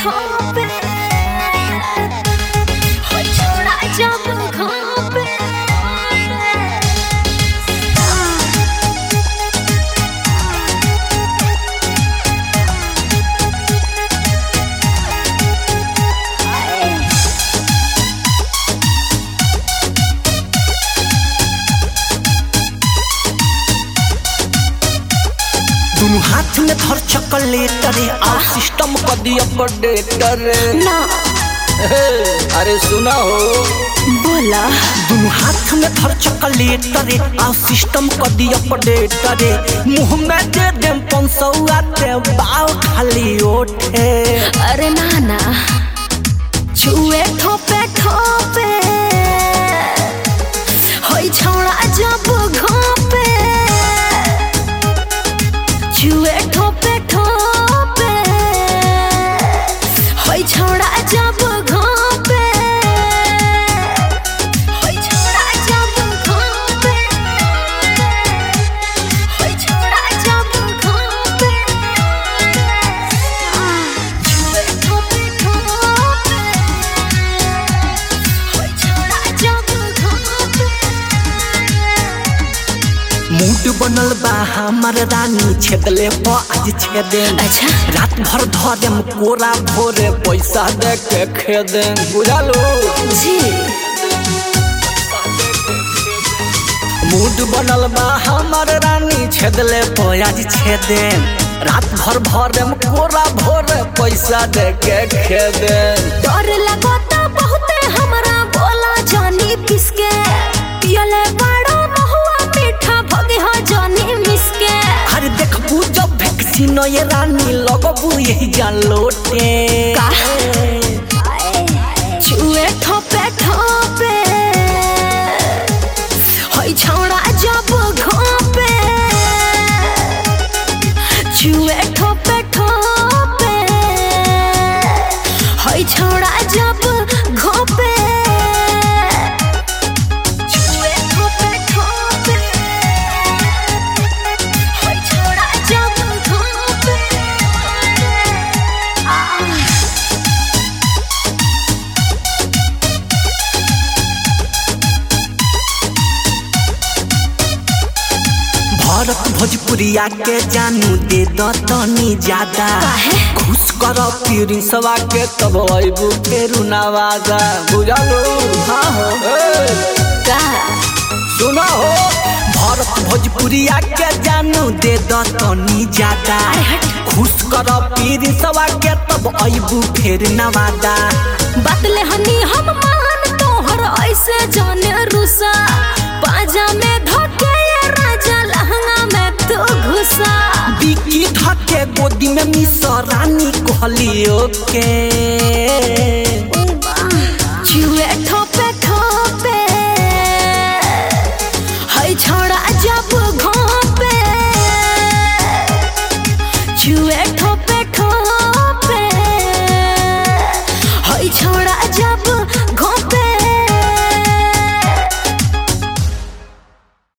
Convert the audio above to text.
ठोपे हो छोड़ा जब घोपे दुनु हाथ में धर चॉकलेट रे और सिस्टम कर दिया अपडेट रे ना अरे सुना हो बोला दुनु हाथ में धर चॉकलेट रे और सिस्टम कर दिया अपडेट रे मुंह में दे देम पंसौआ ते बाल खाली ओठे अरे नाना छुए ठोपे ठोपे होई छोड़ा जब घोपे छुए ठोपे ठोपे होई छोड़ा जब घोपे होई छोड़ा जब घोपे होई छोड़ा जब घोपे छुए ठोपे ठोपे होई छोड़ा जब घोपे मूड बनल बा हमर रानी छेदले प आज छेदे अच्छा। रात भर धरेम कोरा भोरे पैसा दे के खेदे बुझालो जी मूड बनल बा हमर रानी छेदले प आज छेदे रात भर भरेम कोरा भोरे पैसा दे के खेदे डर लगता बहुते हमरा बोला जानी किसके पियले बड़ा महुआ मीठा भगे हो जानी मिसके अरे देखबू जब वैक्सीन ये रानी लगबू यही जान लोटे का? छुए ठोपे ठोपे होई छौड़ा जब घोपे छुए ठोपे ठोपे होई छौड़ा जब घोपे छुए ठोपे ठोपे होई छौड़ा जब घोपे आ भरत भोजपुरिया के जानू दे द तनी ज्यादा काहे? खुश कर प्रिंसवा के तब अबू फेरू नवाजा बुझलो हाँ हो ए, का सुनो हो भरत भोजपुरिया के जानू दे द तनी ज्यादा अरे हट। खुश कर प्रिंसवा के तब अबू फेर नवादा बतले हनी हम मान तोहर ऐसे जाने रुसा पाजा में धोके ये राजा लहंगा में तू घुसा बिकी धके गोदी में मिस रानी कहलियो के छुए ठोपे ठोपे है छोड़ा जब घोपे छुए ठोपे